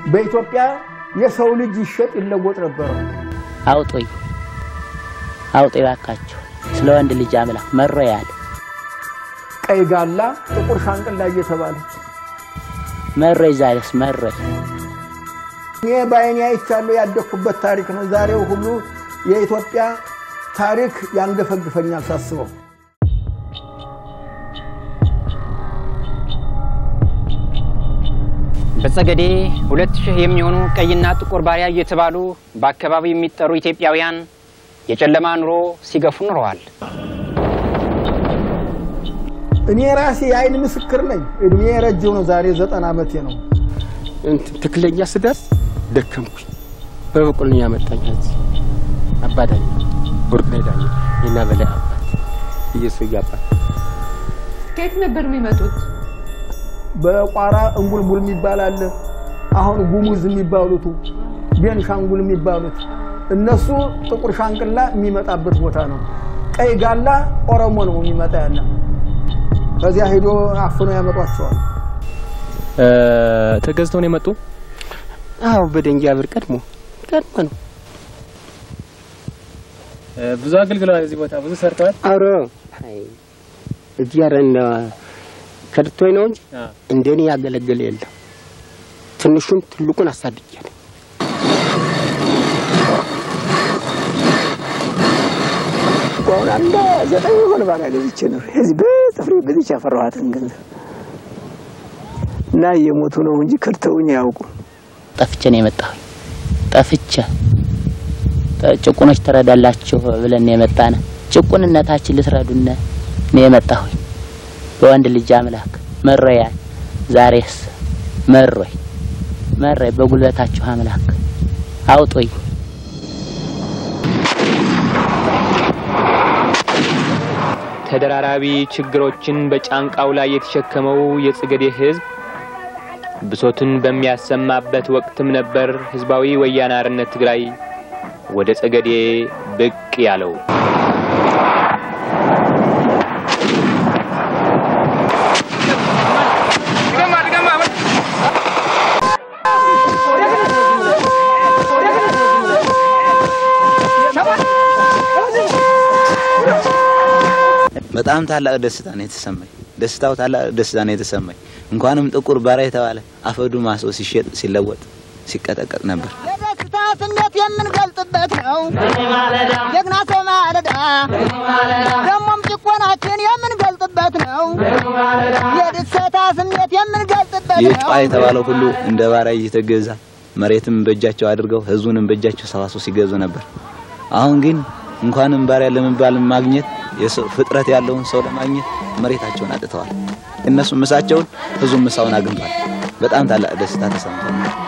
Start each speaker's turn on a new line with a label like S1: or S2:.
S1: በኢትዮጵያ የሰው ልጅ ይሸጥ ይለወጥ ነበረ።
S2: አውጡኝ አውጡኝ ባካችሁ ስለ ወንድ ልጅ አምላክ መሮ ያለ
S1: ቀይ ጋላ፣ ጥቁር ሻንቅላ እየተባለ
S2: መሮኝ ዛሬስ መሮኝ
S1: እኔ በዓይኔ አይቻለሁ ያደግኩበት ታሪክ ነው። ዛሬው ሁሉ የኢትዮጵያ ታሪክ ያንገፈግፈኛል ሳስበው።
S3: በጸገዴ ሁለት ሺህ የሚሆኑ ቀይና ጥቁር ባሪያ እየተባሉ በአካባቢው የሚጠሩ ኢትዮጵያውያን የጨለማ ኑሮ ሲገፉ ኑረዋል።
S1: እኔ ራሴ የዓይን ምስክር ነኝ። እድሜ ረጅም ነው። ዛሬ ዘጠና ዓመቴ ነው።
S4: እንትን ትክክለኛ ስደርስ ደከምኩኝ። በበቆልኝ ያመጣኝ እዚህ አባዳኝ ወርቅ ላይ ዳኝ የና በላይ አባት ኢየሱስ አባት
S5: ከየት ነበር የሚመጡት?
S1: በቋራ እንጉልጉል የሚባል አለ። አሁን ጉሙዝ የሚባሉት ቤንሻንጉል የሚባሉት እነሱ ጥቁር ሻንቅላ የሚመጣበት ቦታ ነው። ቀይ ጋላ ኦሮሞ ነው የሚመጣ ያለ። ከዚያ ሄዶ አፍኖ ያመጧቸዋል።
S4: ተገዝተው ነው የመጡ። አዎ በደንጊያ ብር ቀድሞ ቀድሞ ነው። ብዙ አገልግለዋል። እዚህ ቦታ ብዙ ሰርተዋል።
S6: አረ እዚህ ኧረ እንደ ከድቶኝ ነው እንጂ እንደኔ ያገለገለ የለም። ትንሹን ትልቁን አሳድጃለሁ። አሁን አንድ ዘጠኝ የሆነ ባሪያ ገዝቼ ነው እዚህ በጥፍሬ ገዝቼ ያፈራኋትን ገንዘብ እና እየሞቱ ነው እንጂ ከድተውኝ አያውቁም።
S2: ጠፍቼ ነው የመጣሁኝ። ጠፍቼ ጭቁኖች ትረዳላችሁ ብለን ነው የመጣነ። ጭቁንነታችን ልትረዱነ ነው የመጣሁኝ። በወንድ ልጅ አምላክ መሮያል። ዛሬስ መሮኝ መሮኝ። በጉልበታችሁ አምላክ አውጡኝ።
S7: ተደራራቢ ችግሮችን በጫንቃው ላይ የተሸከመው የጽገዴ ሕዝብ ብሶትን በሚያሰማበት ወቅትም ነበር ህዝባዊ ወያነ ሓርነት ትግራይ ወደ ጸገዴ ብቅ ያለው።
S8: በጣም ታላቅ ደስታ ነው የተሰማኝ። ደስታው ታላቅ ደስታ ነው የተሰማኝ። እንኳንም ጥቁር ባሪያ የተባለ አፈዱ ማሶ ሲሸጥ ሲለወጥ ሲቀጠቀጥ ነበር።
S9: የደስታ ስሜት የምንገልጥበት ነው ጀግና ሰው ማለዳ ደግሞም ጭቆናችን የምንገልጥበት ነው የደስታ ስሜት የምንገልጥበት
S8: ይህ
S9: ነው
S8: ጨዋ የተባለው ሁሉ እንደ ባሪያ እየተገዛ መሬትም በእጃቸው አድርገው ህዝቡንም በእጃቸው ሰባስበው ሲገዙ ነበር። አሁን ግን እንኳንም ባሪያ ለመባል ማግኘት የሰው ፍጥረት ያለውን ሰው ለማግኘት መሬታቸውን አጥተዋል። እነሱ ምሳቸውን ህዝቡ ምሳውን አግኝቷል። በጣም ታላቅ ደስታ ተሰምቷል።